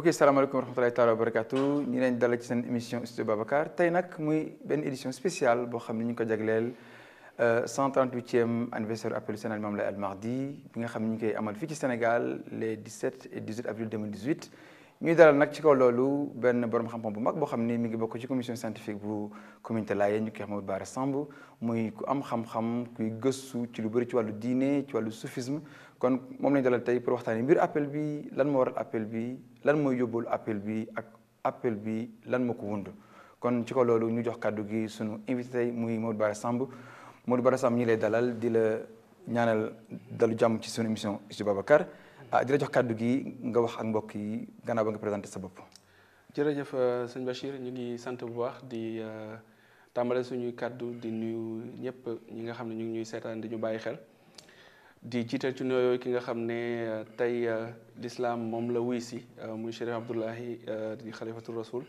yi salaamaaleykum wa rahmatulahi taala wa barakatu ñu leen dalal ci seen émission studio Babacar tey nag muy benn édition spéciale boo xam ne ñu ngi ko jagleel 138e anniversaire appelu Sénégal Limamou Laye Al Mahdi bi nga xam ne ñu ngi koy amal fii ci Sénégal les 17 et 18 avril 2018 ñuy dalal nag ci kaw loolu benn borom xam-xam bu mag boo xam ni mi ngi bokk ci commission scientifique bu communauté Layène ñu koy wax Mamadou Bara Samb muy ku am xam-xam kuy gëstu ci lu bëri ci wàllu diine ci wàllu soufisme kon moom lañu dalal tey pour waxtaanee mbir appel bi lan moo waral appel bi lan mooy yóbbalu appel bi ak appel bi lan moo ko wund kon ci kaw loolu ñu jox kàddu gi sunu invité tey muy Mamadou Bara Samb Mamadou Bara Samb ñi lay dalal di la ñaanal dalu jàmm ci sunu émission Studio Babacar ah di la jox kàddu gi nga wax ak mbokk yi gannaaw ba nga présenté sa bopp. jërëjëf sëñ Bachir ñu ngi sant bu baax di tàmbale suñuy kàddu di nuyu ñëpp ñi nga xam ne ñu ngi ñuy seetaan di ñu bàyyi xel di jiital ci nuyoo ki nga xam ne tey lislaam moom la wuy si muy Chérif Abdoulahi di xalifatul rasul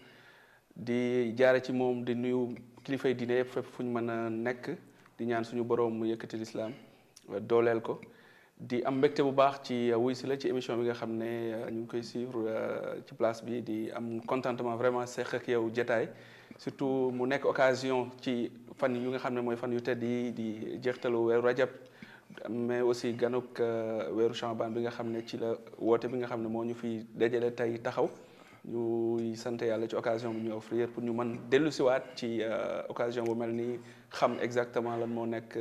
di jaare ci moom di nuyu kilifay diine yëpp fépp fu ñu mën a nekk di ñaan suñu borom mu yëkkati lislaam dooleel ko. di am mbégte bu baax ci wuy si la ci émission bi nga xam ne ñu ngi koy suivre ci place bi di am contentement vraiment seq ak yow jotaay surtout mu nekk occasion ci fan yu nga xam ne mooy fan yu tedd yi di jeextalu weeru rajab mais aussi ganuk weeru Chaban bi nga xam ne ci la woote bi nga xam ne moo ñu fi dajale tey taxaw ñuy sant yàlla ci occasion bi ñu offrir pour ñu mën dellu siwaat ci occasion bu mel ni xam exactement lan moo nekk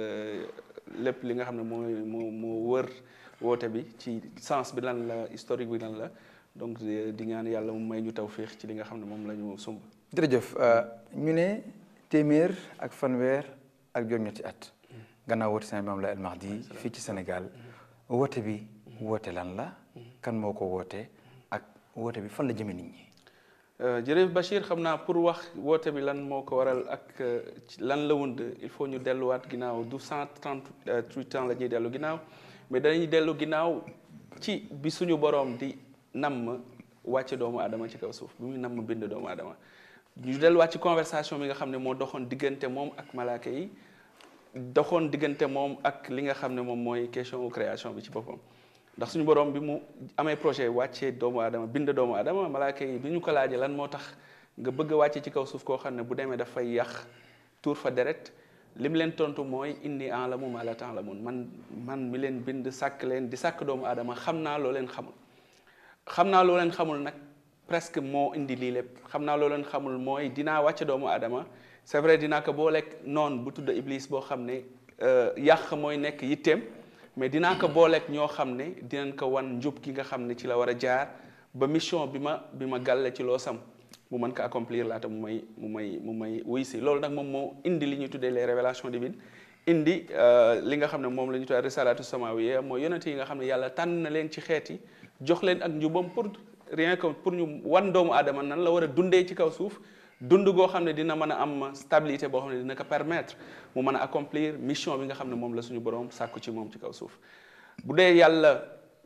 lépp li nga xam ne mooy moo moo wër woote bi ci sens bi lan la historique bi lan la donc di ñaan yàlla mu may ñu tawféex ci li nga xam ne moom la ñu sumb. jërëjëf ñu ne téeméer ak fanweer ak juróom-ñetti at gannaaw woote Sénégal Limamou Laye Al Mahdi fii ci Sénégal woote bi woote lan la kan moo ko woote ak woote bi fan la jëme nit ñi. jërëjëf Bachir xam naa pour wax woote bi lan moo ko waral ak lan la wund il faut ñu delluwaat ginnaaw du cent trente-huit ans la ñuy dellu ginnaaw mais danañu dellu ginnaaw ci bi suñu boroom di namm wàcce doomu aadama ci kaw suuf bi muy namm bind doomu aadama ñu delluwaat ci conversation bi nga xam ne moo doxoon diggante moom ak malaaka yi doxoon diggante moom ak li nga xam ne moom mooy question création bi ci boppam ndax suñu borom bi mu amee projet wàccee doomu aadama bind doomu aadama malaaka yi bi ñu ko laajee lan moo tax nga bëgg a wàcce ci kaw suuf koo xam ne bu demee dafay yàq tuur fa deret li mu leen tontu mooy inni a'lamu ma la ta'lamun man man mi leen bind sàkk leen di sàkk doomu aadama xam naa loo leen xamul xam naa loo leen xamul nag presque moo indi lii lépp xam naa loo leen xamul mooy dinaa wàcce doomu aadama c'est vrai dinaa ko booleeg noonu bu tudd iblis boo xam ne yàq mooy nekk yitteem mais dinaa ko booleeg ñoo xam ne dinañ ko wan njub gi nga xam ne ci la war a jaar ba mission bi ma bi ma gàlle ci loo sam mu mën ko accomplir laata mu may mu may mu may wuy si loolu nag moom moo indi li ñuy tuddee les révélations divines indi li nga xam ne moom la ñu tuddee risalatu samawiya mooy yonent yi nga xam ne yàlla tànn na leen ci xeet yi jox leen ak njubam pour rien que pour ñu wan doomu aadama nan la war a dundee ci kaw suuf dund goo xam ne dina mën a am stabilité boo xam ne dina ko permettre mu mën a accomplir mission bi nga xam ne moom la suñu borom sàkku ci moom ci kaw suuf bu dee yàlla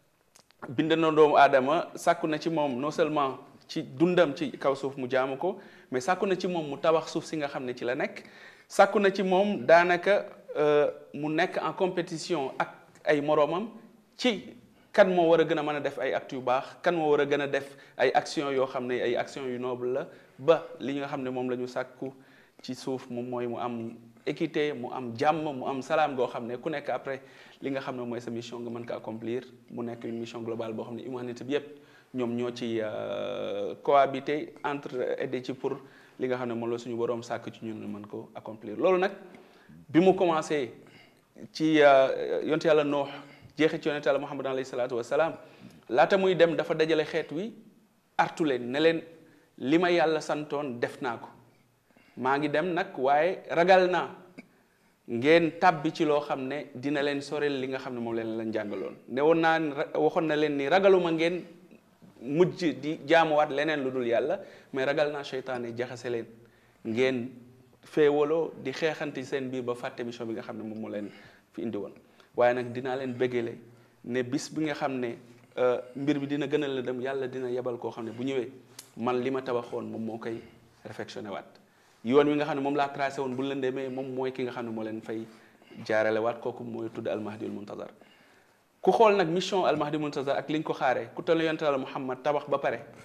bind na doomu aadama sàkku na ci moom non seulement ci dundam ci kaw suuf mu jaamu ko mais sàkku na ci moom mu tabax suuf si nga xam ne ci la nekk sàkku na ci moom daanaka mu nekk en compétition ak ay moroomam ci kan moo war a gën a mën a def ay actes yu baax kan moo war a gën a def ay actions yoo xam ne ay actions yu noble la ba li nga xam ne moom la ñu sàkku ci suuf moom mooy mu am équité mu am jàmm mu am salaam goo xam ne ku nekk après li nga xam ne mooy sa mission nga mën ko accomplir mu nekk une mission globale boo xam ne humanité bi yépp ñoom ñoo ci cohabiter entre aider ci pour li nga xam ne moom la suñu boroom sàkk ci ñun mën ko accomplir loolu nag bi mu commencé ci yonte yàlla noox jeexee ci yonent yàlla muhammad alayhi salaatu wasalaam laata muy dem dafa dajale xeet wi artu leen ne leen li ma yàlla santoon def naa ko maa ngi dem nag waaye ragal naa ngeen tàbbi ci loo xam ne dina leen sorel li nga xam ne moom leen leen jàngaloon ne woon naa waxoon na leen ni ragaluma ngeen mujj di jaamuwaat leneen lu dul yàlla mais ragal naa seytaane jaxase leen ngeen féewaloo di xeexanti seen biir ba fàtte mission bi nga xam ne moom moo leen fi indi woon waaye nag dinaa leen bëggale ne bis bi nga xam ne mbir bi dina gën a la dem yàlla dina yebal koo xam ne bu ñëwee man li ma tabaxoon moom moo koy réfectionné waat yoon wi nga xam ne moom laa tracé woon bu leen demee moom mooy ki nga xam ne moo leen fay jaarale waat kooku mooy tudd almahdiul muntazar ku xool nag mission almahdiul muntazar ak li ñu ko xaaree ku toll yonte la Muhammad tabax ba pare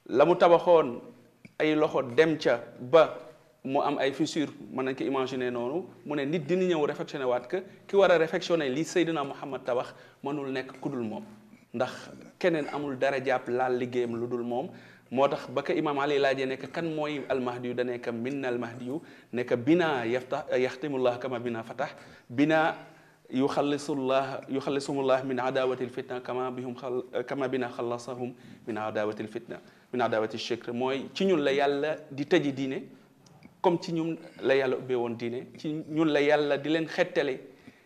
la mu tabaxoon ay loxo dem ca ba mu am ay fissure mën nañ ko imaginer noonu mu ne nit dina ñëw réfectionné waat que ki war a réfectionné li Seydina Muhammad tabax mënul nekk ku dul moom ndax keneen amul dara jàpp laal liggéeyam lu dul moom moo tax ba ko imaam Ali laajee nekk kan mooy almahdi yu da nekk minna almahdi yu nekk bina yaftax yaxtimullah kama bina fatax bina yu xallisullah yu xallisumullah min adawati lfitna kama bihum xal kama bina xallasahum min adawati lfitna min adawati shirk mooy ci ñun la yàlla di tëji diine comme ci ñun la yàlla ubbee woon diine ci ñun la yàlla di leen xettale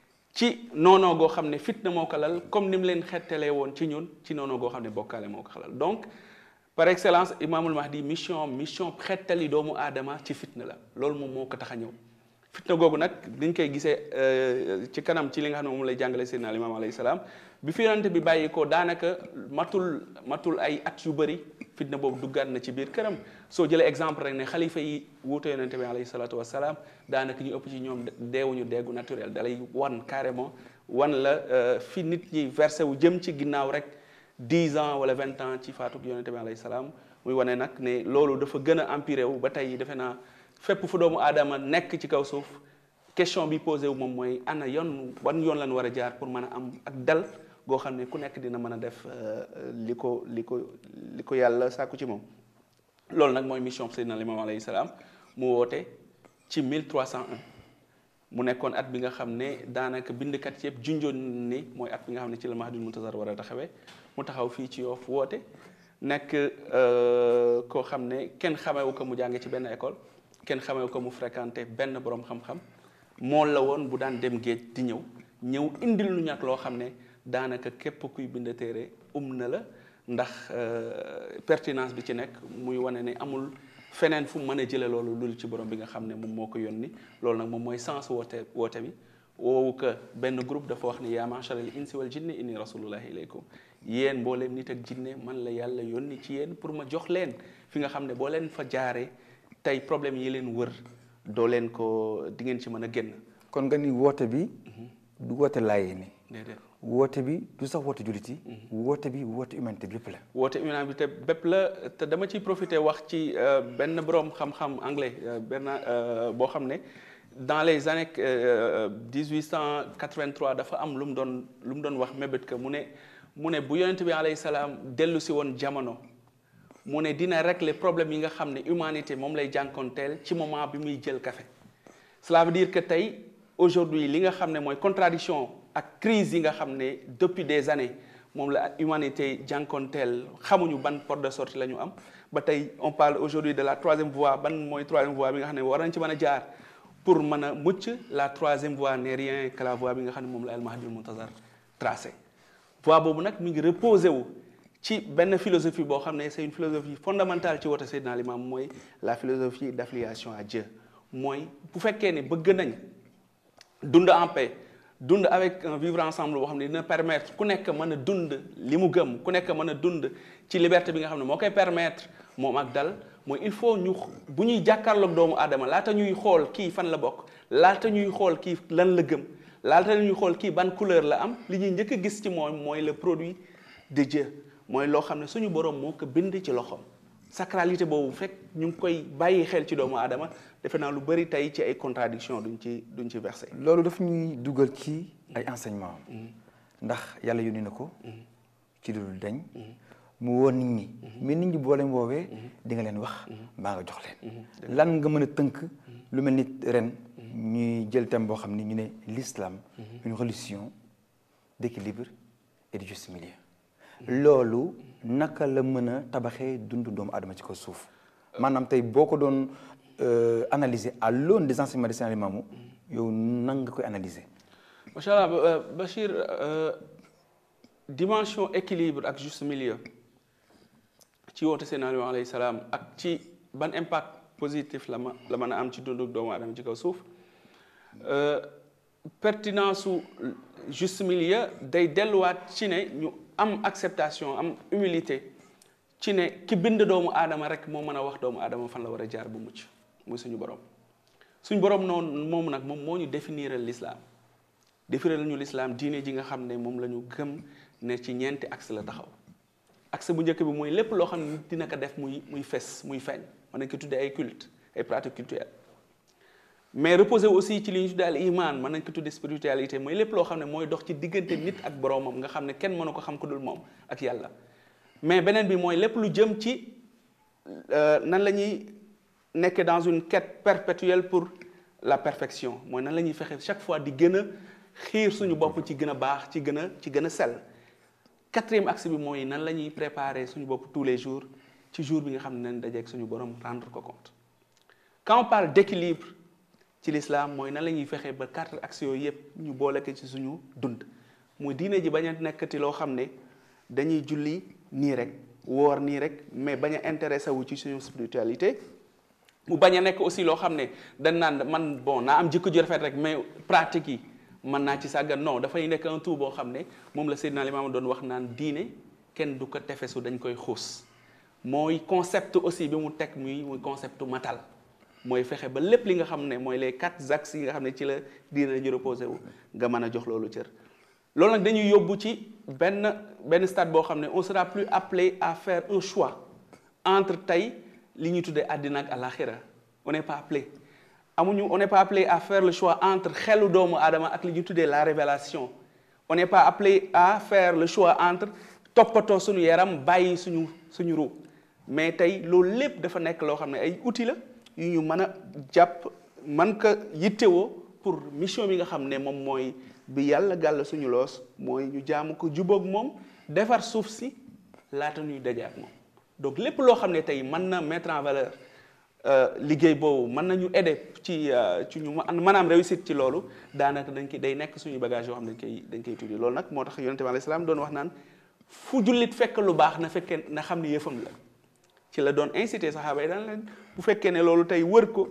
ci noonoo goo xam ne fitna moo ko lal comme ni mu leen xettalee woon ci ñun ci noonoo goo xam ne bokkaale moo ko xalal donc par excellence imaamul mahdi mission mission xettali doomu aadama ci fitna la loolu moom moo ko tax a ñëw fitna googu nag diñ koy gisee ci kanam ci li nga xam ne moom lay jàngale seydina imaam alayhi salaam bi fi yonente bi bàyyi ko daanaka matul matul ay at yu bëri fitna boobu duggaat na ci biir këram soo jëlee exemple rek ne xalifa yi wuute yonente bi alayhi salaatu wasalaam daanaka ñu ëpp ci ñoom deewuñu deegu naturel dalay wan carrément wan la fi nit ñi versé wu jëm ci ginnaaw rek 10 ans wala 20 ans ci faatuk yonente bi alayhi salaam muy wane nag ne loolu dafa gën a empiré wu ba tey defe naa fépp fu doomu aadama nekk ci kaw suuf question bi posé wu moom mooy ana yoon wan yoon lañ war a jaar pour mën a am ak dal goo xam ne ku nekk dina mën a def li ko li ko li ko yàlla sàkku ci moom loolu nag mooy mission Seydina Limaamu alayhi salaam mu woote ci 1301 mu nekkoon at bi nga xam ne daanaka bindkat yëpp junjoon ni mooy at bi nga xam ne ci la Mahdul Muntazar war a taxawee mu taxaw fii ci Yoff woote nekk koo xam ne kenn xamewu ko mu jànge ci benn école kenn xamewu ko mu fréquenté benn borom xam-xam mool la woon bu daan dem géej di ñëw ñëw indil lu ñàkk loo xam ne daanaka képp kuy bind téere um na la ndax pertinence bi ci nekk muy wane ne amul feneen fu mën a jële loolu lul ci borom bi nga xam ne moom moo ko yónni loolu nag moom mooy sens woote woote bi woowu que benn groupe dafa wax ni yaa ma'shara al insi wal jinni inni rasulullahi ilaykum yéen mbooleem nit ak jinne man la yàlla yónni ci yéen pour ma jox leen fi nga xam ne boo leen fa jaaree tey problème yi leen wër doo leen ko di ngeen ci mën a génn kon nga ni woote bi du woote laayee ni déedéet woote bi du sax woote jullit yi woote bi woote humanité bi lépp la woote humanité bépp la te dama ciy profité wax ci benn borom xam-xam anglais benn boo xam ne dans les années 1883 dafa am lu mu doon lu mu doon wax mébét que mu ne mu ne bu yonent bi alayhi salaam dellu si woon jamono mu ne dina régler problème yi nga xam ne humanité moom lay jànkoonteel ci moment bi muy jël café cela veut dire que tey aujourd'hui li nga xam ne mooy contradiction ak crise yi nga xam ne depuis des années moom la humanité jànkoonteel xamuñu ban porte de sortie la ñu am ba tey on parle aujourd'hui de la troisième voie ban mooy troisième voie bi nga xam ne war nañ ci mën a jaar pour mën a mucc la troisième voie n'est rien que la voie bi nga xam ne moom la al Mahdi Muntazar tracé voie boobu nag mi ngi reposé wu ci benn philosophie boo xam ne c'est une philosophie fondamentale ci woote Seydina Limam mooy la philosophie d'affiliation à Dieu mooy bu fekkee ne bëgg nañ dund en paix dund avec un vivre ensemble boo xam ne dina permettre ku nekk mën a dund li mu gëm ku nekk mën a dund ci liberté bi nga xam ne moo koy permettre moom ak dal mooy il faut ñu bu ñuy jàkkaarloog doomu aadama laata ñuy xool kii fan la bokk laata ñuy xool kii lan la gëm laata ñuy xool kii ban couleur la am li ñuy njëkk a gis ci moom mooy le produit de Dieu mooy loo xam ne suñu borom moo ko bind ci loxoom sacralité boobu fekk ñu ngi koy bàyyi xel ci doomu aadama defe naa lu bëri tey ci ay contradiction duñ ci duñ ci versé loolu daf ñuy dugal ci ay enseignement ndax yàlla yónni na ko ci lu dul dañ mu woo nit ñi mais nit ñi boo leen woowee di nga leen wax mbaa nga jox leen lan nga mën a tënk lu mel ni ren ñuy jël thème boo xam ni ñu ne l'islam une religion d'équilibre et de juste milieu loolu naka la mën a tabaxee dundu doomu adama ci ko suuf maanaam tey boo ko doon analyser à l'aune des enseignements de Seydina Limamou yow nan nga koy analyser macha allah Bachir dimension équilibre ak juste milieu ci woote Seydina Limamou alayhi salaam ak ci ban impact positif la ma la mën a am ci dundu doomu adama ci kaw suuf pertinence su juste milieu day delluwaat ci ne ñu am acceptation am humilité ci ne ki bind doomu aadama rek moo mën a wax doomu aadama fan la war a jaar bu mucc muy suñu borom suñu borom noonu moom nag moom moo ñu définiral l'islam définiral ñu l'islam diine ji nga xam ne moom la ñu gëm ne ci ñeenti axe la taxaw axe bu njëkk bi mooy lépp loo xam ne nit dina ko def muy muy fes muy feeñ mën nañ ko tuddee ay culte ay pratiques culturelles mais reposer aussi ci li ñu tuddee al iman mën nañ ko tuddee spiritualité mooy lépp loo xam ne mooy dox ci diggante nit ak boroomam nga xam ne kenn mënu ko xam ko dul moom ak yàlla mais beneen bi mooy lépp lu jëm ci nan la ñuy nekk dans une quête perpétuelle pour la perfection mooy nan la ñuy fexe chaque fois di gën a xiir suñu bopp ci gën a baax ci gën a ci gën a sell quatrième axe bi mooy nan la ñuy préparer suñu bopp tous les jours ci jour bi nga xam ne nañ dajeeg suñu borom rendre ko compte quand on parle d'équilibre ci l'islam mooy nan la ñuy fexe ba quatre axes yooyu yëpp ñu boole ko ci suñu dund muy diine ji bañ a nekkati loo xam ne dañuy julli nii rek woor nii rek mais bañ a intéressé wu ci suñu spiritualité mu bañ a nekk aussi loo xam ne dañ naan man bon naa am jikko ju rafet rek mais pratique yi mën naa ci sàggan non dafay nekk un tout boo xam ne moom la Seydina Limaamu doon wax naan diine kenn du ko tefesu dañ koy xuus mooy concept aussi bi mu teg muy muy concept matal mooy fexe ba lépp li nga xam ne mooy les quatre axes yi nga xam ne ci la diine ñu reposé wu nga mën a jox loolu cër loolu nag dañuy yóbbu ci benn benn stade boo xam ne on sera plus appelé à faire un choix entre tey li ñuy tuddee àddina ak àlaxira on n'est pas appelé amuñu on n'est pas appelé à faire le choix entre xelu doomu aadama ak li ñuy tuddee la révélation on n'est pas appelé à faire le choix entre toppatoo suñu yaram bàyyi suñu suñu ru mais tey loolu lépp dafa nekk loo xam ne ay outils la yu ñu mën a jàpp man ko yittewoo pour mission bi nga xam ne moom mooy bi yàlla gàll suñu loos mooy ñu jaamu ko jubóog moom defar suuf si laata ñuy daje ak moom donc lépp loo xam ne tey mën na mettre en valeur liggéey boobu mën nañu aider ci ci ñu maanaam réussite ci loolu daanaka dañ koy day nekk suñu bagage yoo xam ne dañ koy dañ koy tuddi loolu nag moo tax yonente bi alayhi salaam doon wax naan fu jullit fekk lu baax na fekkee na xam ne yëfam la ci la doon incité saxaaba yi daan leen bu fekkee ne loolu tey wër ko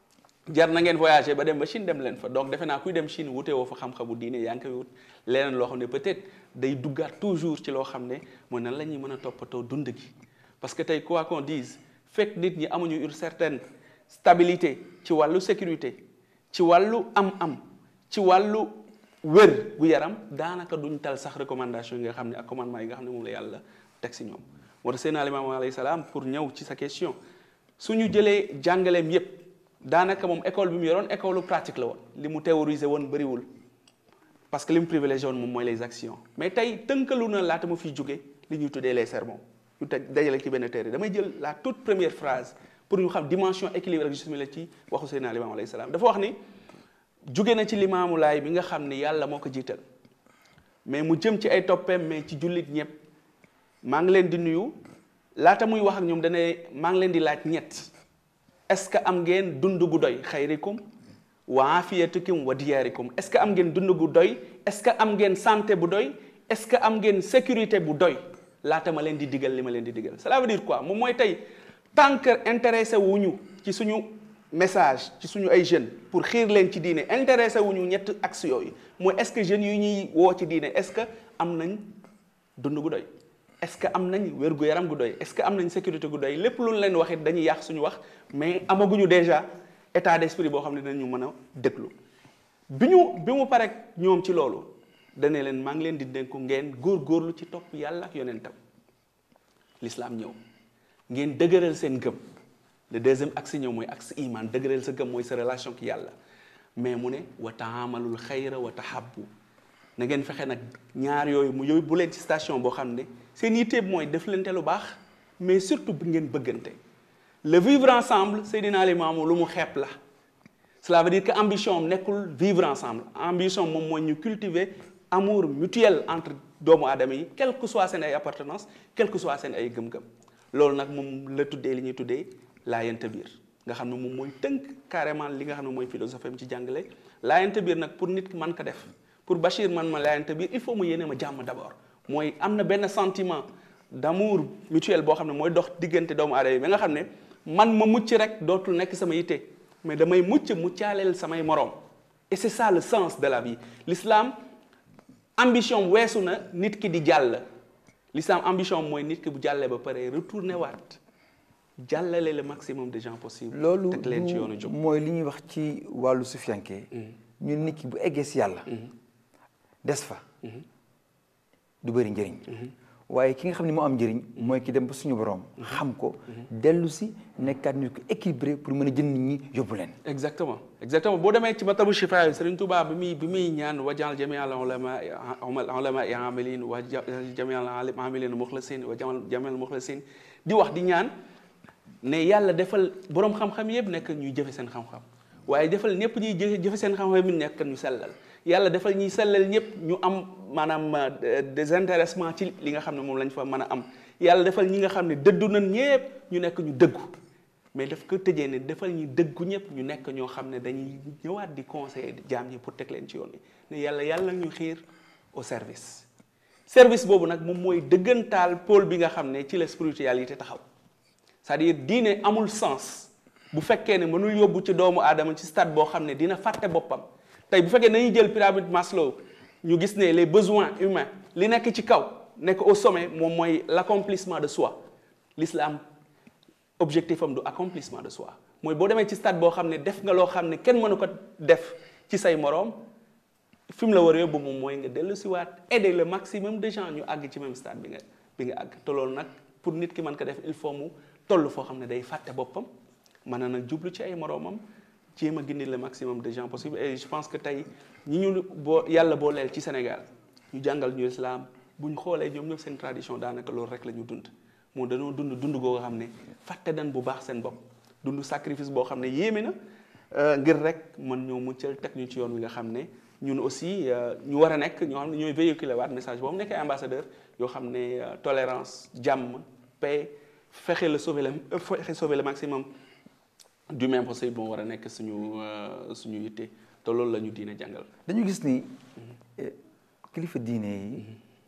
jar na ngeen voyager ba dem ba Chine dem leen fa donc defe naa kuy dem Chine wute woo fa xam-xamu diine yaa ngi koy wut leneen loo xam ne peut-être day duggaat toujours ci loo xam ne mooy nan la ñuy mën a toppatoo dund gi parce que tey quoi qu'on dise fekk nit ñi amuñu une certaine stabilité ci wàllu sécurité ci wàllu am-am ci wàllu wér gu yaram daanaka duñ tal sax recommandation yi nga xam ne ak commandement yi nga xam ne moom la yàlla teg si ñoom moo tax Seydina Limaamu alayhi salaam pour ñëw ci sa question suñu jëlee jàngaleem yépp daanaka moom école bi mu yoroon école pratique la woon li mu théorisé woon bëriwul parce que li mu privilégié woon moom mooy les actions mais tey tënkalu na laata mu fiy jóge li ñuy tuddee les sermons ñu teg dajale ci benn téere damay jël la toute première phrase pour ñu xam dimension équilibre ak justice la ci waxu Seydina Limaamu alayhi salaam dafa wax ni jóge na ci limaamu laay bi nga xam ni yàlla moo ko jiital mais mu jëm ci ay toppeem mais ci jullit ñëpp maa ngi leen di nuyu laata muy wax ak ñoom dane maa ngi leen di laaj ñett est-ce que am ngeen dund gu doy xayrikum wa afiyatikum wa diyaarikum est-ce que am ngeen dund gu doy est-ce que am ngeen santé bu doy est-ce que am ngeen sécurité bu doy laata ma leen di digal li ma leen di digal cela veut dire quoi moom mooy tey tant que intéressé wuñu ci suñu message ci suñu ay jeunes pour xiir leen ci diine intéressé wuñu ñett axe yooyu mooy est-ce que jeunes yu ñuy woo ci diine est-ce que am nañ dund gu doy est-ce que am nañ wér gu yaram gu doy est-ce que am nañ sécurité gu doy lépp lu leen wax it dañuy yàq suñu wax mais amaguñu déjà état d'esprit boo xam ne dinañu mën a déglu bi ñu bi mu parek ñoom ci loolu dane leen maa ngi leen di dénku ngeen góor-góorlu ci topp yàlla ak yonentam l'islam ñëw ngeen dëgëral seen gëm le deuxième axe ñëw mooy axe iman dëgëral sa gëm mooy sa relation ki yàlla mais mu ne wa taamalul xayra wa tahabbu na ngeen fexe nag ñaar yooyu mu yóbbu leen ci station boo xam ne seen yitteeb mooy def lente lu baax mais surtout bu ngeen bëggante le vivre ensemble Seydina Limaamu lu mu xeeb la cela veut dire que ambition am nekkul vivre ensemble ambition moom mooy ñu cultiver amour mutuel entre doomu aadama yi quelle que soit seen ay appartenance quelle que soit seen ay gëm-gëm loolu nag moom la tuddee li ñuy tuddee laayante biir nga xam ne moom mooy tënk carrément li nga xam ne mooy philosophie am ci jàngale laayante biir nag pour nit man ko def pour Bachir man ma laayante biir il faut mu yéene ma jàmm d'abord mooy am na benn sentiment d'amour mutuel boo xam ne mooy dox diggante doomu aadama yi ba nga xam ne man ma mucc rek dootul nekk sama yitte mais damay mucc muccaaleel samay moroom et c'est ça le sens de la vie l'islam ambition weesu na nit ki di jàll l'islam ambition mooy nit ki bu jàllee ba pare retourner waat jàllale le maximum de gens possible loolu teg leen ci yoonu jóg mooy li ñuy wax ci wàllu sufiyanke ñun nit ki bu eggee si yàlla des fa du bëri njëriñ waaye ki nga xam ne moo am njëriñ mooy ki dem ba suñu borom. xam ko dellu si nekkaat ñu ko équilibré pour mën a jël nit ñi yóbbu leen. exactement exactement boo demee ci matabu shifa yi Serigne Touba bi muy bi muy ñaan wajal jami al ulama ulama i amilin wa jami al amilin muxlasin wa jamal jami al muxlasin di wax di ñaan ne yàlla defal borom xam-xam yëpp nekk ñuy jëfe seen xam-xam waaye defal ñëpp ñuy jëfe jëfe seen xam-xam yi nekk ñu sellal yàlla defal ñuy sellal ñëpp ñu am maanaam désintéressement ci li nga xam ne moom lañ fa mën a am yàlla defal ñi nga xam ne dëddu nañ ñëpp ñu nekk ñu dëggu mais daf ko tëjee ne defal ñu dëggu ñëpp ñu nekk ñoo xam ne dañuy ñëwaat di conseiller jaam ñi pour teg leen ci yoon wi ne yàlla yàlla ñu xiir au service service boobu nag moom mooy dëggantaal pôle bi nga xam ne ci la spiritualité taxaw c'est-à-dire diine amul sens bu fekkee ne mënul yóbbu ci doomu aadama ci stade boo xam ne dina fàtte boppam tey bu fekkee nañuy jël pyramide Maslow ñu gis ne les besoins humains li nekk ci kaw nekk au sommet moom mooy l'accomplissement de soi l'islam objectif am du accomplissement de soi mooy boo demee ci stade boo xam ne def nga loo xam ne kenn mënu ko def ci say moroom fi mu la war a yóbbu moom mooy nga dellu si waat aider le maximum de gens ñu àgg ci même stade bi nga bi nga àgg te loolu nag pour nit ki mën ko def il faut mu toll foo xam ne day fàtte boppam mën na nag jublu ci ay moroomam jéem a gindi le maximum de gens possible et je pense que tey ñi ñu boo yàlla boo leel ci Sénégal ñu jàngal ñu islam bu ñu xoolee ñoom ñëpp seen tradition daanaka loolu rek la ñu dund moo dañoo dund dund goo xam ne fàtte dañ bu baax seen bopp dund sacrifice boo xam ne yéeme na ngir rek mën ñoo muccal teg ñu ci yoon wi nga xam ne ñun aussi ñu war a nekk ñoo xam ne ñooy véhiculer waat message boobu nekkee ambassadeur yoo xam ne tolérance jàmm paix fexe la sauver le fexe sauver le maximum du même possible moo war a nekk suñu suñu yitte te loolu la ñu diine jàngal. dañu gis ni kilifa diine yi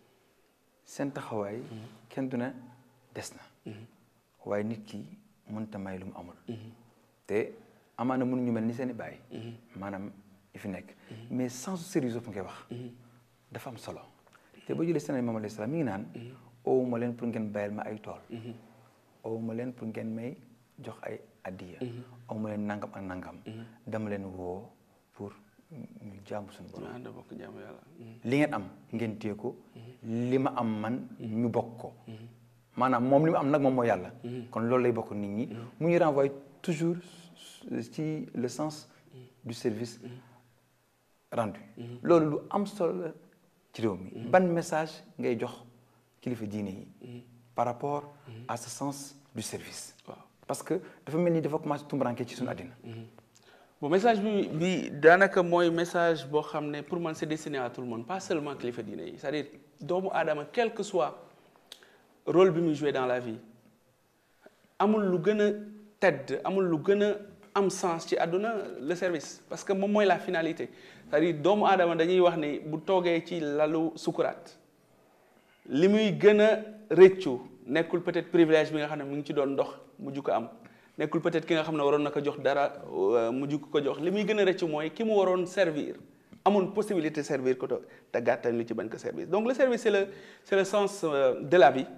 seen taxawaay kenn du ne des na waaye nit ki mënta may lu mu amul te amaana mënuñu mel ni seen i baay maanaam yi fi nekk mais sans sérieux fu ngay wax dafa am solo te boo jëlee seen Maam alayhi salaam mi ngi naan owu ma leen pour ngeen bayal ma ay tool owu ma leen pour ngeen may jox ay addiya owu ma leen nangam ak nangam dama leen woo pour ñu jaamu suñu borom ànd bokk jaamu yàlla li ngeen am ngeen téye ko li ma am man ñu bokk ko maanaam moom li mu am nag moom mooy yàlla kon loolu lay bokk nit ñi mu ñu renvoie toujours ci le sens du service rendu loolu lu am solo la ci réew mi ban message ngay jox kilifa diine yi par rapport à ce sens du service waaw parce que dafa mel ni dafa commencé tumbaranke ci suñu àddina bon message bi bi daanaka mooy message boo xam ne pour man c'est destiné à tout le monde pas seulement kilifa diine yi c'est-à-dire doomu aadama quel que soit rôle bi muy joué dans la vie amul lu gën a tedd amul lu gën a am sens ci àdduna le service parce que moom mooy la finalité c'est-à-dire doomu aadama dañuy wax ni bu toogee ci lalu sukuraat li muy gën a rëccu nekkul peut-être privilège bi nga xam ne mu ngi ci doon dox mujj ko am nekkul peut-être ki nga xam ne waroon na ko jox dara mujj ko jox li muy gën a rëccu mooy ki mu waroon servir amoon possibilité servir ko te gàttal li ci bañ ko service donc le service c'est le c'est le sens de la vie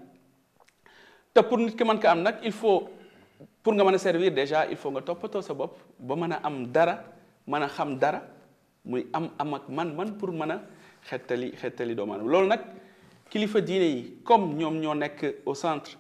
te pour nit ki mën ko am nag il faut pour nga mën a servir déjà il faut nga toppatoo sa bopp ba mën a am dara mën a xam dara muy am am ak man-man pour mën a xettali xettali doomu aadama loolu nag kilifa diine yi comme ñoom ñoo nekk au centre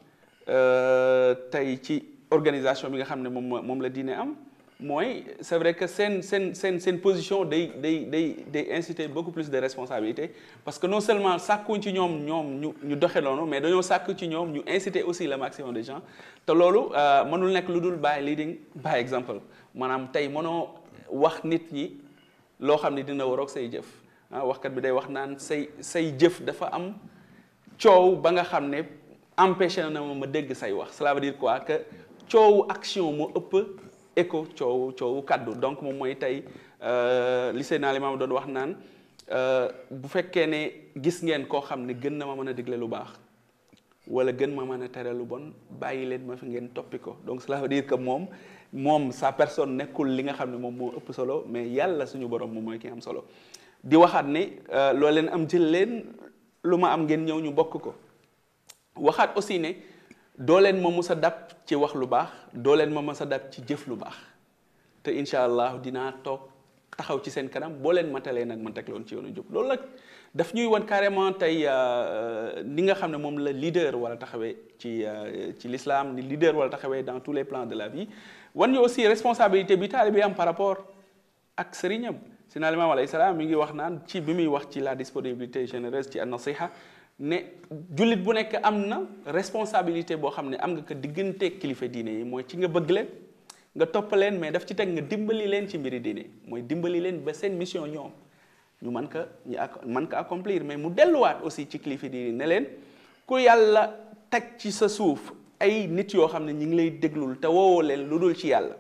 tey ci organisation bi nga xam ne moom moom la diine am mooy c'est vrai que seen seen seen seen position day day day day inciter beaucoup plus de responsabilité parce que non seulement sàkkuñ ci ñoom ñoom ñu ñu doxe noonu mais dañoo sàkk ci ñoom ñu inciter aussi le maximum de gens te loolu mënul nekk lu dul by leading by example maanaam tey mënoo wax nit ñi loo xam ne dina waroog say jëf ah waxkat bi day wax naan say say jëf dafa am coow ba nga xam ne empêché na ma ma dégg say wax cela veut dire quoi que coowu action moo ëpp écho coowu coowu kaddu donc moom mooy tey lycée naa li ma doon wax naan bu fekkee ne gis ngeen koo xam ne gën na ma mën a digle lu baax wala gën ma mën a tere lu bon bàyyi leen ma fi ngeen toppi ko donc cela veut dire que moom moom sa personne nekkul li nga xam ne moom moo ëpp solo mais yàlla suñu borom moom mooy ki am solo di waxaat ne loo leen am jël leen lu ma am ngeen ñëw ñu bokk ko waxaat aussi ne doo leen ma mës a dab ci wax lu baax doo leen ma mës a dab ci jëf lu baax te incha allah dinaa toog taxaw ci seen kanam boo leen matalee nag man teg loon ci yoonu jub loolu nag daf ñuy wan carrément tey ni nga xam ne moom la leader wala taxawee ci ci l'islam ni leader wala taxawee dans tous les plans de la vie wan ñu aussi responsabilité bi taalibe am par rapport ak sëriñam Seydina Limaamu alayhi salaam mi ngi wax naan ci bi muy wax ci la disponibilité généreuse ci an-nasiha ne jullit bu nekk am na responsabilité boo xam ne am nga ko diggante kilifa diine yi mooy ci nga bëgg leen nga topp leen mais daf ci teg nga dimbali leen ci mbiri diine mooy dimbali leen ba seen mission ñoom ñu mën ko ñu ak mën ko accomplir mais mu delluwaat aussi ci kilifa diine ne leen ku yàlla teg ci sa suuf ay nit yoo xam ne ñi ngi lay déglul te woowoo leen lu dul ci yàlla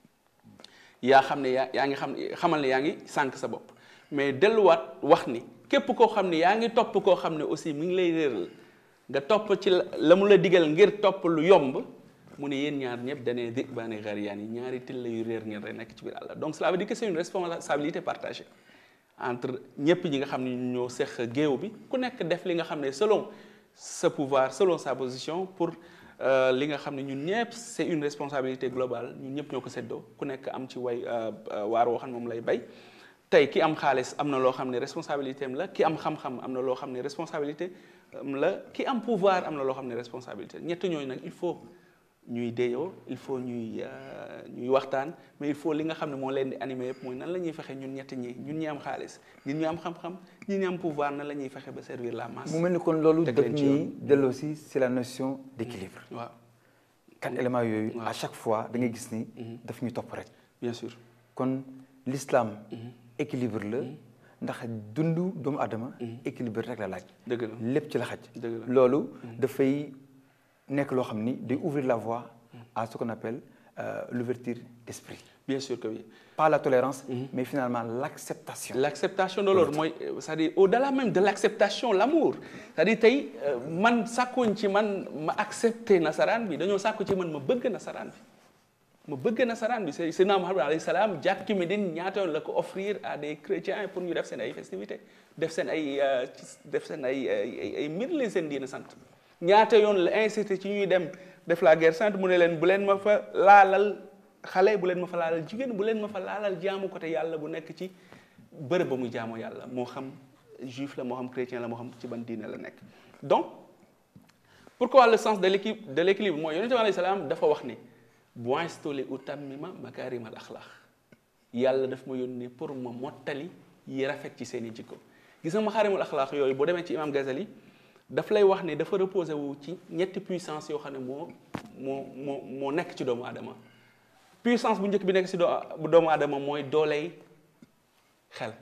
yaa xam ne yaa yaa ngi xam xamal ne yaa ngi sànq sa bopp mais delluwaat wax ni képp koo xam ne yaa ngi topp koo xam ne aussi mi ngi lay réeral nga topp ci la mu la digal ngir topp lu yomb mu ne yéen ñaar ñëpp danee dig baane gariyaan yi ñaari till yu réer ngeen rek nekk ci biir àll donc cela veut dire que c'est une responsabilité partagée entre ñëpp ñi nga xam ne ñu ñoo seq géew bi ku nekk def li nga xam ne selon sa pouvoir selon sa position pour li nga xam ne ñun ñëpp c'est une responsabilité globale ñun ñëpp ñoo ko seddoo ku nekk am ci way waar woo xam ne moom lay bay tey ki am xaalis am na loo xam ne responsabilité am la ki am xam-xam am na loo xam ne responsabilité am la ki am pouvoir am na loo xam ne responsabilité ñett ñooñu nag il faut ñuy déyoo il faut ñuy ñuy waxtaan mais il faut li nga xam ne moo leen di animé yëpp mooy nan la ñuy fexe ñun ñett ñi ñun ñi am xaalis ñun ñi am xam-xam ñun ñi am pouvoir nan la ñuy fexe ba servir la masse. mu mel ni kon loolu teg daf leen ci ñuy yoon. delloo si c'est la notion d'équilibre waaw quatre éléments yooyu waaw. à chaque fois da ngay gis ni daf ñu topp rek bien sûr kon l'islam équilibre la ndax dundu doomu adama équilibre rek la laaj dëgg la lépp ci la xaj dëgg la loolu dafay nekk loo xam ni day ouvrir la voie à ce qu'on appelle euh, l'ouverture d'esprit bien sûr que oui. pas la tolérance mais finalement l'acceptation l'acceptation de l'autre mooy euh, c'est-à-dire au-delà même de l'acceptation l'amour c'est-à-dire tey euh, man sàkkuñ ci man ma accepter nasaraan bi dañoo sàkku ci man ma bëgg nasaraan bi ma bëgg nasaraan bi c'est Seydina Muhammad alayhi salaam jàkki Médine ñaata yoon la ko offrir à des chrétiens pour ñu def seen ay festivités def seen ay euh, ci- def seen ay ay ay- ay mbir leen seen diina sant ñaata yoon la incité ci ñuy dem def la guerre sainte mu ne leen bu leen ma fa laalal xale bu leen ma fa laalal jigéen bu leen ma fa laalal jaamu côté yàlla bu nekk ci bërëb ba muy jaamoo yàlla moo xam juif la moo xam chrétien la moo xam ci ban diine la nekk donc pourquoi le sens de l'équilibre de l'équilibre mooy yonente bi alayhi salaam dafa wax ni bu'istu li utammima makarim al axlaq yàlla daf ma yónnee pour ma mottali yi rafet ci seen i jikko gis nga makaarimul axlaq yooyu boo demee ci imam Ghazali daf lay wax ne dafa reposé wu ci ñetti puissance yoo xam ne moo moo moo moo nekk ci doomu aadama puissance bu njëkk bi nekk ci doo bu doomu aadama mooy dooley xel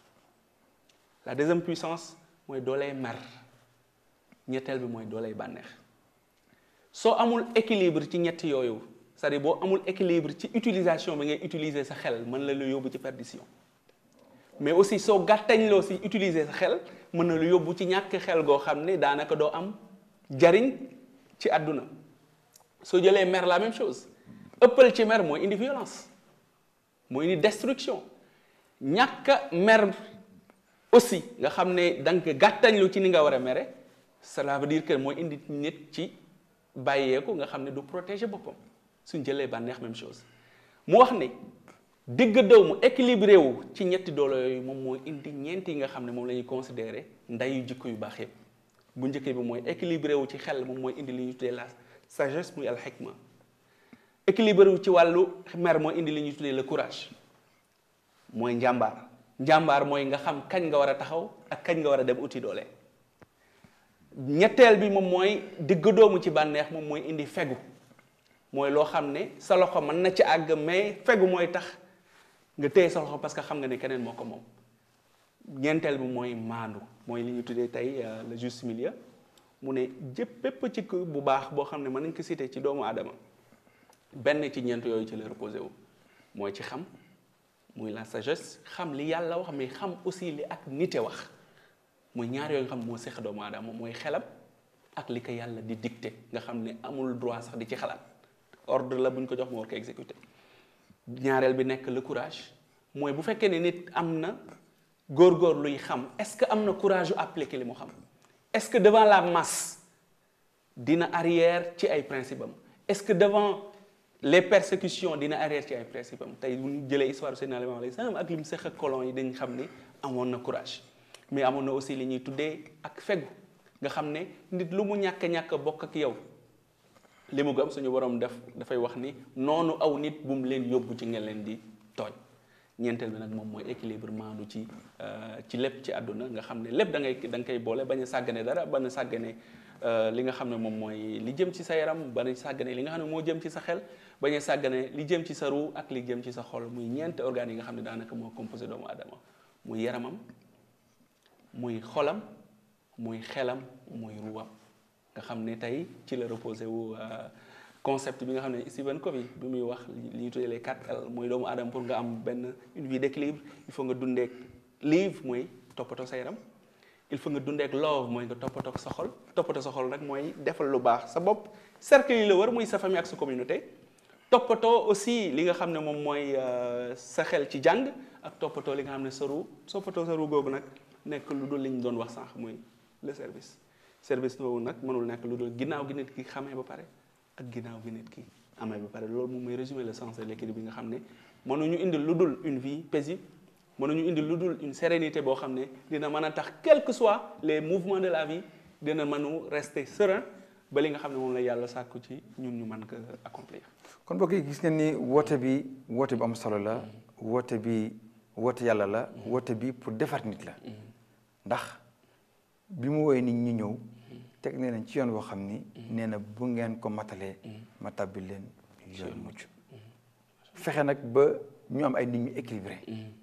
la deuxième puissance mooy dooley mer ñetteel bi mooy dooley bànneex soo amul équilibre ci ñett yooyu c'est-à-dire boo amul équilibre ci utilisation bi ngay utiliser sa xel mën la lu yóbbu ci perdition mais aussi soo gàttañloo si utiliser sa xel mën na lu yóbbu ci ñàkk xel goo xam ne daanaka doo am jariñ ci àdduna soo jëlee mer la même chose ëppal ci mer mooy indi violence mooy indi destruction ñàkk a mer aussi nga xam ne da nga gàttañlu ci ni nga war a mere cela veut dire que mooy indi nit ci bàyyeeku nga xam ne du protéger boppam suñ jëlee bànneex même chose mu wax ne digg dëw mu équilibré wu ci ñetti doole yooyu moom mooy indi ñeent yi nga xam ne moom la ñuy considérer ndayu jikko yu baax yëpp bu njëkk bi mooy équilibré wu ci xel moom mooy indi li ñuy tuddee la sagesse muy al hikma équilibré wu ci wàllu mer mooy indi li ñuy tuddee le courage mooy njàmbaar njàmbaar mooy nga xam kañ nga war a taxaw ak kañ nga war a dem uti doole ñetteel bi moom mooy digg doomu ci bànneex moom mooy indi fegu mooy loo xam ne sa loxo mën na ci àgg mais fegu mooy tax nga téye sa loxo parce que xam nga ne keneen moo ko moom ñeenteel bi mooy maandu mooy li ñu tuddee tey euh, le juste milieu mu ne jëpp bépp ci ku bu baax boo xam ne mën nañ ko citer ci doomu aadama benn ci ñeent yooyu ci la reposé wu mooy ci xam muy la sagesse xam li yàlla wax mais xam aussi li ak nite wax mooy ñaar yooyu nga xam moo seq doomu aadama mooy xelam ak li ko yàlla di dicté nga xam ne amul droit sax di ci xalaat ordre la bu ñu ko jox moo war ko exécuter ñaareel bi nekk le courage mooy bu fekkee ne nit am na góor-góor luy xam est-ce que am na courage yu appliquer li mu xam est-ce que devant la masse dina arrière ci ay principe am est-ce que devant les persécutions dina arrêté ci ay principe am tey bu ñu jëlee histoire Seydina Limamou alayhi salaam ak li mu seq ak colon yi dañ xam ne amoon na courage mais amoon na aussi li ñuy tuddee ak fegu nga xam ne nit lu mu ñàkk ñàkk bokk ak yow li mu gëm suñu borom def dafay wax ni noonu aw nit bu mu leen yóbbu ci ngeen leen di tooñ ñeenteel bi nag moom mooy équilibre maandu ci ci lépp ci àdduna nga xam ne lépp da ngay da nga koy boole bañ a sàggane dara bañ a sàggane li nga xam ne moom mooy li jëm ci sa yaram bañ a sàggane li nga xam ne moo jëm ci sa xel bañ a sàggane li jëm ci sa ruu ak li jëm ci sa xol muy ñeenti organes yi nga xam ne daanaka moo composé doomu aadama muy yaramam muy xolam muy xelam muy ruwam nga xam ne tey ci la reposé wu concept bi nga xam ne Stephen Covey bi muy wax li ñuy tuddee les quatre L mooy doomu aadama pour nga am benn une vie d'équilibre il faut nga dundeek live mooy toppatoo sa yaram il faut nga dundeek love mooy nga toppatoo sa xol toppatoo sa xol nag mooy defal lu baax sa bopp cercle yi la wër muy sa famille ak sa communauté toppatoo aussi li nga xam ne moom mooy sa xel ci jàng ak toppatoo li nga xam ne sa ru toppatoo sa ru googu nag nekk lu dul li ñu doon wax sànq muy le service service boobu nag mënul nekk lu dul ginnaaw gi nit ki xamee ba pare ak ginnaaw gi nit ki amee ba pare loolu moom mooy résumer le sens de l'équilibre bi nga xam ne mënuñu indi lu dul une vie paisible mënuñu indi lu dul une sérénité boo xam ne dina mën a tax quel que soit les mouvements de la vie dina mënu rester serein ba li nga xam ne moom la yàlla sàkku ci ñun ñu mën ko accomplir. kon mbokk yi gis ngeen ni woote bi woote bu am solo la woote bi woote yàlla la woote bi pour defar nit la ndax bi mu woowee nit ñi ñëw teg nee nañ ci yoon boo xam ni nee na bu ngeen ko matalee ma tàbbi leen yoon mucc fexe nag ba ñu am ay nit ñu équilibré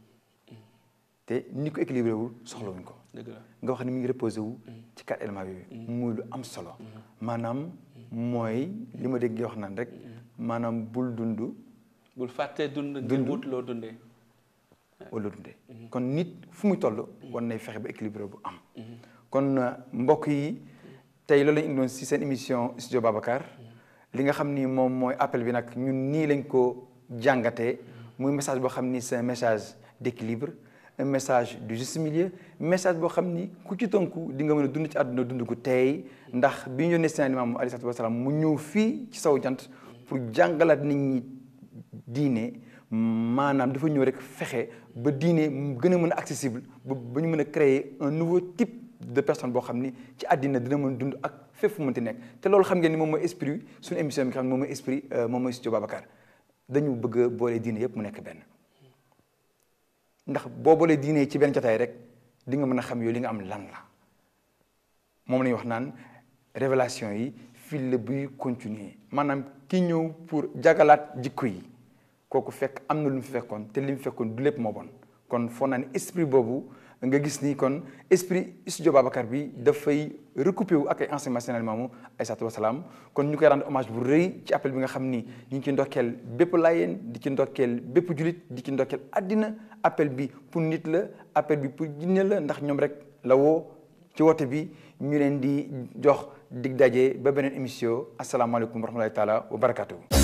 te ni ko équilibré wul soxlawuñ ko dëgg la nga wax ni mu ngi reposé wu ci quatre éléments yooyu muy lu am solo maanaam mooy li ma dégg nga wax naan rek maanaam bul dund bul fàtte dund ngir Dund. wut loo dundee. wala dundee kon nit fu muy toll war nay fexe ba équilibré bu am kon euh, mbokk yi tey loolu lañu indiloon si seen émission studio Babacar li nga xam ni moom mooy appel bi nag ñun nii lañ ko jàngatee muy message boo xam ni c'est un message d'équilibre un message du juste milieu message boo xam ni ku ci tënku di nga mën a dund ci àdduna dund gu tey ndax bi ñu yónnee seen Imaam alayhi salaatu wa salaam mu ñëw fii ci saw jant pour jàngalaat nit ñi diine maanaam dafa ñëw rek fexe ba diine mu gën a mën a accessible ba ba ñu mën a créer un nouveau type de personne boo xam ni ci àddina dina mën dund ak fépp fu mënti nekk te loolu xam ngeen ni moom mooy esprit suñu émission bi nga xam ne moom mooy esprit moom mooy studio Babacar dañu bëgg a boole diine yëpp mu nekk benn ndax boo boolee diine yi ci benn jotaay rek di nga mën a xam yow li nga am lan la moom la ñuy wax naan révélation yi fil la buy continuer maanaam ki ñëw pour jagalaat jikko yi kooku fekk am na lu mu fi fekkoon te li mu fekkoon du lépp moo bon kon foo naa ne esprit boobu nga gis ni kon esprit studio Babacar bi dafay recoupé wu ak ay enseignements Seydina Limamou alayhi salaam kon ñu koy rendre hommage bu rëy ci appel bi nga xam ni ñu ngi ci ndokkeel bépp laayeen di ci ndokkeel bépp julit di ci ndokkeel àddina appel bi pour nit la appel bi pour jinne la ndax ñoom rek la woo ci woote bi ñu leen di jox dig daje ba beneen émission asalaamaaleykum wa rahmatulahi taala wa barakatuhu